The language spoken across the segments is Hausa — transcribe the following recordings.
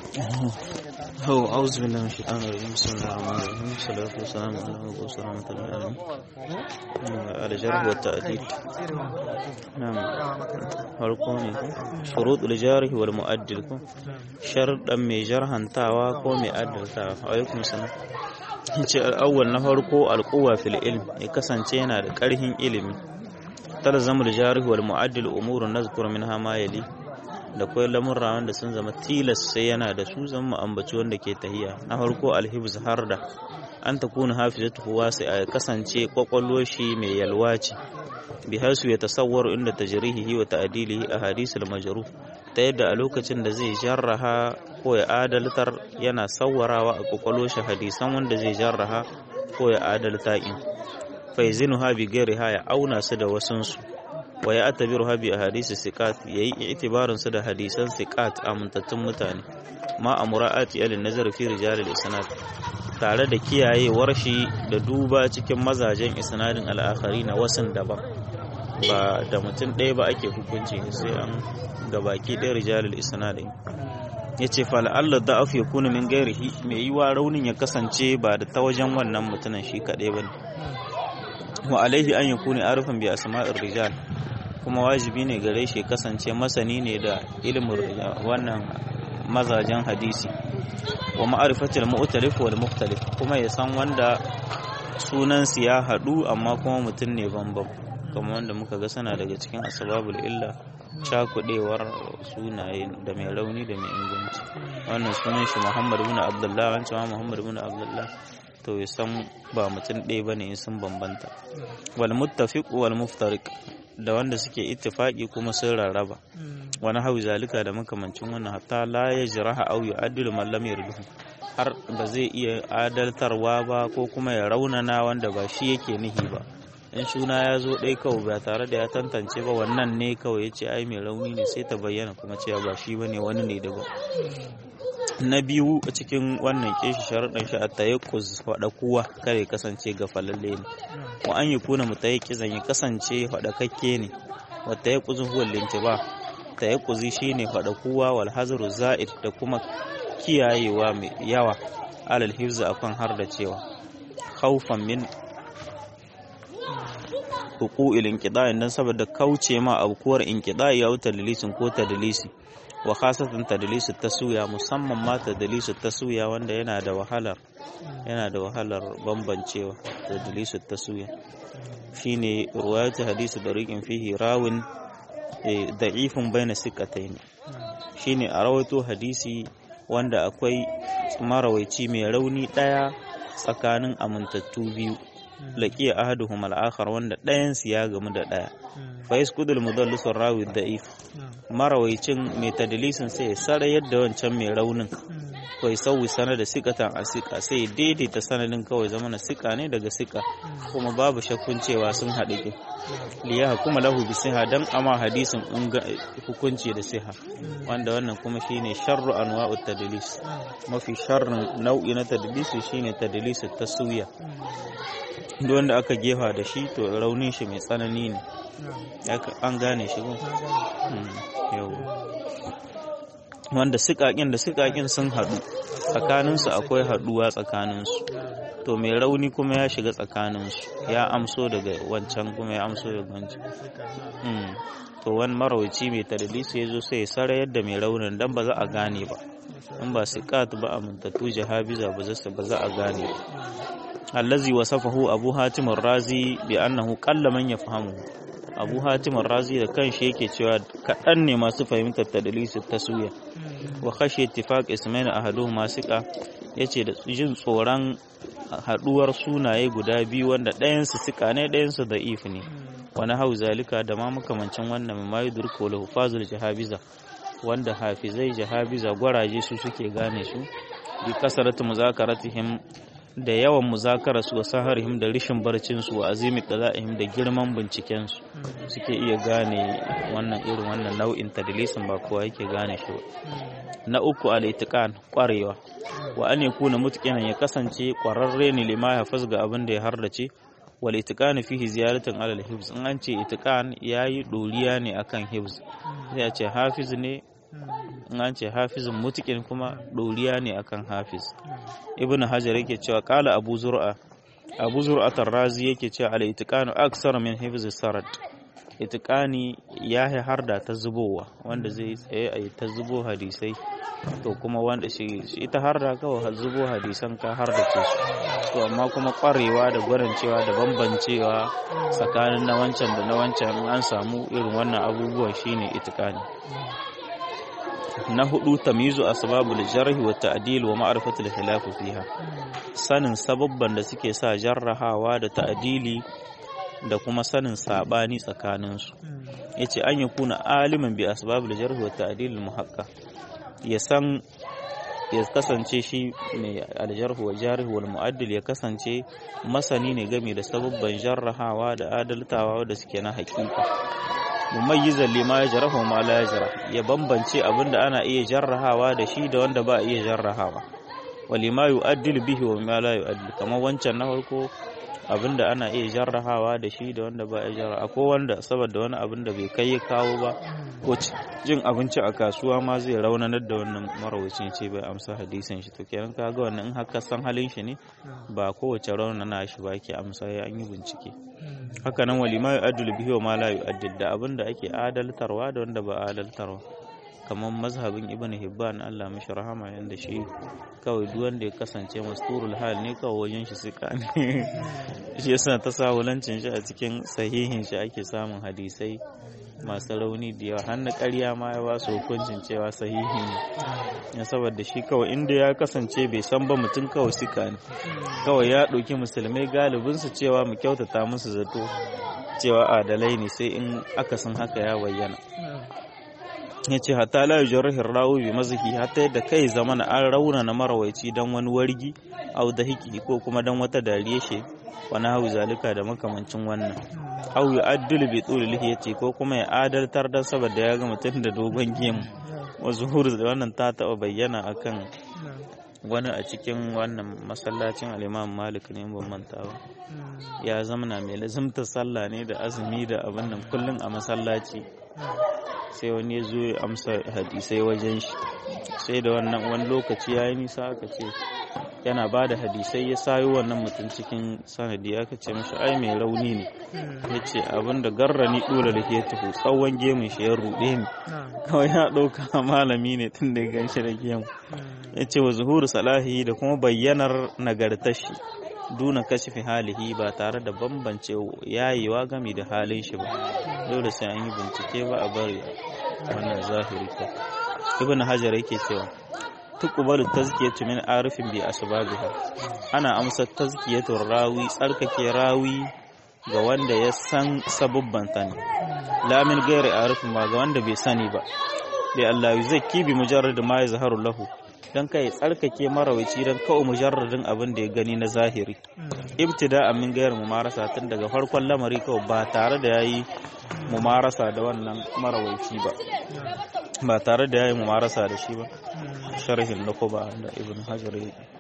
هو أعوذ بالله من الشيطان الرجيم بسم الله الرحمن الرحيم والصلاة والسلام على مبعوث رحمة للعالمين على الجرح والتأديب نعم farko shurut al-jarih wal mu'addil ko sharuɗan mai jarhantawa ko mai addaltawa alaikum salam ce al-awwal na farko al-quwwa fil ilm ya kasance yana da ƙarhin ilimi talzamul jarih wal mu'addil umurun nazkur minha ma yali da kwai lamurra wanda sun zama tilas sai yana da su zama ambaci wanda ke tahiya na farko alhibz harda an ta kuna hafizatu wasi a kasance kwakwalwar shi mai yalwa ce bi hasu ya tasawwaru inda tajrihihi wa ta'dilihi a hadisul majruh ta yadda a lokacin da zai jarraha ko ya adaltar yana sawwarawa a kwakwalwar shi hadisan wanda zai jarraha ko ya adalta in fa yazinuha bi ghairiha ya auna su da wasunsu wa ya atabiru habi a hadisi sikat ya yi itibarin su da hadisan sikat amintattun mutane ma a mura'ati alin nazar fi rijalil isnad tare da kiyayewar shi da duba cikin mazajen isnadin al'akari na wasan daban ba da mutum ɗaya ba ake hukunci sai an gabaki ɗaya rijalil isnadin ya ce fala'allar da ya kuna min gairihi mai yiwa raunin ya kasance ba da ta wajen wannan mutumin shi kaɗai ba ne wa alaihi an yakuni arifan bi asma'ir rijal kuma wajibi ne gare shi kasance masani ne da ilimin wannan mazajen hadisi wa ma'arifatul mu'talif wal mukhtalif kuma ya san wanda sunan su ya hadu amma kuma mutum ne bambam kamar wanda muka ga sana daga cikin asbabul illa cakudewar sunaye da mai rauni da mai inganci wannan sunan shi Muhammad ibn Abdullah wancan Muhammad ibn Abdullah to ya san ba mutum ɗaya bane in sun bambanta wal muttafiq wal muftariq da wanda suke ittifaki kuma sun rarraba wani hau zalika da makamancin wannan hatta la ya jiraha au yu'addilu man lam yarduhu har ba zai iya adaltarwa ba ko kuma ya raunana wanda ba shi yake nihi ba in suna ya zo ɗai kawai ba tare da ya tantance ba wannan ne kawai ya ce ai mai rauni ne sai ta bayyana kuma cewa ba shi bane wani ne daban na biyu a cikin wannan keshi sharaɗin shi a tayakkuz faɗa kuwa kare kasance ga falalle ne wa an yi kuna mu tayakkizan ya kasance faɗakakke ne wa tayakkuzun huwa lintiba tayakkuzi shine faɗa kuwa wal hazru za'id da kuma kiyayewa mai yawa alal hifza akan har da cewa khawfan min hukuil inqida'i dan saboda kauce ma abkuwar inqida'i ya wuta dalisin ko tadlisi wa khasatan tadlisu taswiya musamman ma tadlisu taswiya wanda yana da wahalar yana da wahalar bambancewa tadlisu taswiya shine ruwayatu hadisi dariqin fihi rawin da'ifun baina siqatayn shine a rawaito hadisi wanda akwai marawaici mai rauni daya tsakanin amintattu biyu laqiya ahaduhum al-akhar wanda ɗayan su ya gamu da ɗaya fa yaskudul mudallisu rawi da'if marawaicin mai tadlisin sai ya sara yadda wancan mai raunin kai sauyi sanar da sikatan a sika sai daidaita sanadin kawai zama na sika ne daga sika kuma babu shakkun cewa sun haɗu ke liya kuma lahu bi siha dan ama hadisin hukunci da siha wanda wannan kuma shine sharru anwa'u tadlis mafi sharrin nau'i na tadlisi shine tadlisu taswiya duk wanda aka gefa da shi to raunin shi mai tsanani ne an gane shi ko yau wanda sikakin da sikakin sun haɗu tsakaninsu akwai haɗuwa tsakaninsu to mai rauni kuma ya shiga tsakaninsu ya amso daga wancan kuma ya amso daga wancan to wani marawaci mai tadlisi ya zo sai ya sara yadda mai raunin dan ba za a gane ba in ba sikat ba amintattu jahabiza ba za a gane ba allazi wasafahu abu hatim razi bi annahu qalla man yafhamu abu hatim razi da kanshi yake cewa kaɗan ne masu fahimtar tadlisu taswiya wa khashiya ittifaq ismail ahaduhuma siqa yace da jin tsoron haduwar sunaye guda biyu wanda ɗayan su sika ne ɗayan su da'if ne wani hau zalika da ma makamancin wannan mai yudurko lahu fazul jahabiza wanda hafizai jahabiza gwaraje su suke gane su bi kasaratu muzakaratihim da yawan muzakara su wa saharihim da rishin barcin su wa azimi dala'ihim da girman binciken su suke iya gane wannan irin wannan nau'in tadlisin ba kowa yake gane shi ba na uku al-itiqan kwarewa wa an yakuna mutqinan ya kasance kwararre ne lima ya fasga abin da ya hardace wal itiqan fihi ziyaratan ala al-hifz in an ce itiqan yayi doriya ne akan hifz sai a ce hafiz ne in an ce hafizun mutikin kuma ɗoriya ne akan hafiz ibn hajar yake cewa kala abu zur'a abu zur'a tarrazi yake cewa al itiqanu aksar min hifz sarad itiqani ya har da ta zubowa wanda zai tsaye a ta zubo hadisai to kuma wanda shi ita har da kawai zubo hadisan ka har da ce su to amma kuma kwarewa da gwarancewa da bambancewa tsakanin na wancan da na wancan an samu irin wannan abubuwan shine itiqani na hudu tamizu asbabul jarhi wa ta'dil wa ma'rifatul khilaf fiha sanin sababban da suke sa jarrahawa da ta'dili da kuma sanin sabani tsakanin su yace an yakuna aliman bi asbabul jarhi wa ta'dil muhaqqa ya san ya kasance shi mai aljarhu wa jarhi wal mu'addil ya kasance masani ne game da sababban jarrahawa da adaltawa da suke na hakika mumayyizan lima ya jarahu ma la yajra ya bambance abinda ana iya jarrahawa da shi da wanda ba a iya jarrahawa wa lima yu'addil bihi wa ma la yu'addil kamar wancan na farko abinda ana iya jarrahawa da shi da wanda ba a jarra akwai wanda saboda wani abin da bai kai ya kawo ba ko jin abinci a kasuwa ma zai raunanar da wannan marawacin ce bai amsa hadisin shi to kenan kaga wannan in haka san halin shi ne ba kowace raunana shi ba ke amsa ya an yi bincike haka nan walima yu'addil bihi wa ma la yu'addil da abin da ake adaltarwa da wanda ba adaltarwa kamar mazhabin ibn hibban Allah mishi rahama yanda shi kawai duk wanda ya kasance masturul hal ne kawai wajen shi suka ne shi yasa ta sahulancin shi a cikin sahihin shi ake samun hadisai masu rauni da yawa har na ƙarya ma ya ba su hukuncin cewa sahihi ne ya saboda shi kawai inda ya kasance bai san ba mutum kawai suka ne kawai ya ɗauki musulmai galibinsu cewa mu kyautata musu zato cewa adalai ne sai in akasin haka ya bayyana ya ce hatta la yujarrihir rawi bi mazhi hatta yadda kai zama na an rauna na marawaici dan wani wargi au da hiki ko kuma dan wata dariye she wani hau zalika da makamancin wannan au ya addul bi tul lihiyati ko kuma ya adaltar dan saboda ya ga mutum da dogon gemu wa zuhur da wannan ta taba bayyana akan wani a cikin wannan masallacin al-Imam Malik ne ban manta ba ya zamana mai lazimta sallah ne da azumi da abin nan kullun a masallaci sai wani ya zo ya amsa hadisai wajen shi sai da wannan wani lokaci ya yi nisa aka ce yana ba da hadisai ya sayo wannan mutum cikin sanadi aka ce mashi ai mai rauni ne ya ce abin da garrani dole da ke tafi tsawon gemun shi ya ruɗe ni kawai ya ɗauka malami ne tun da ya gan shi da gemu ya ce wa zuhuru salahi da kuma bayyanar nagartar shi duna kashifi halihi ba tare da bambance yayewa gami da halin shi ba dole sai an yi bincike ba a bari wannan zahiri ko ibn hajar yake cewa tuqbalu tazkiyatu min arifin bi asbabiha ana amsa tazkiyatu rawi tsarkake rawi ga wanda ya san sabubban ta ne la min ghairi arifin ba ga wanda bai sani ba da Allah yuzakki bi mujarrad ma yazharu lahu don kai tsarkake marawaci don kawai mujarradin abin da ya gani na zahiri ibtida min gayar mumarasa tun daga farkon lamari kawai ba tare da yayi mumarasa da wannan marawaci ba ba tare da yayi mumarasa da shi ba sharhin na ba da ibn hajar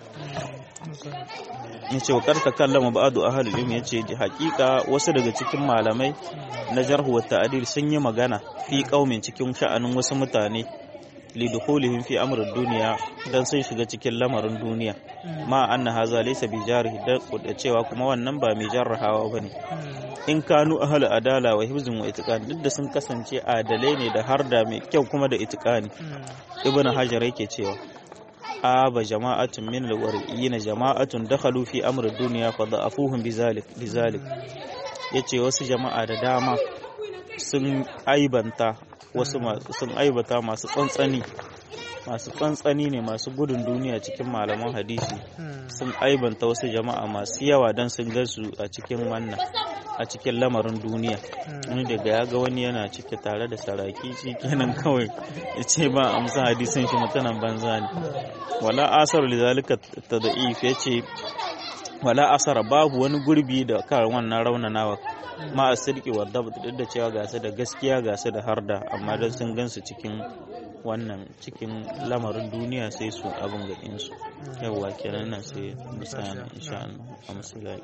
ya ce wa karta kallama ba'adu ahlul ilmi ya ce hakika wasu daga cikin malamai na jarhu wa ta'dil sun yi magana fi kaumin cikin sha'anin wasu mutane lidukhulihim fi amrin duniya dan sun shiga cikin lamarin duniya ma anna haza laysa bi jarih da cewa kuma wannan ba mai jarrahawa bane in kanu ahli adala wa hifzin wa itiqan duk da sun kasance adalai ne da har da mai kyau kuma da itiqani ibn hajar yake cewa aba jama'atun min alwariyina jama'atun dakhalu fi amri dunya fa da'afuhum bizalik bizalik yace wasu jama'a da dama sun aibanta wasu sun aibata masu tsantsani masu tsantsani ne masu gudun duniya cikin malaman hadisi sun aibanta wasu jama'a masu yawa don sun gansu a cikin wannan a cikin lamarin duniya wani daga ya ga wani yana cike tare da saraki shi kenan kawai ya ce ba amsa hadisin shi mutanen banza ne wala asar lizalika tada'if ya ce wala asara babu wani gurbi da kan wannan raunanawa ma a sirki wa duk da cewa gasa da gaskiya gasa da harda amma don sun gansu cikin wannan cikin lamarin duniya sai su abin gaɗin su yawwa kenan nan sai misali insha Allah a musulai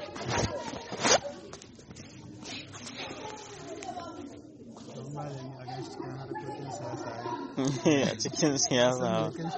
malami a a cikin siyasa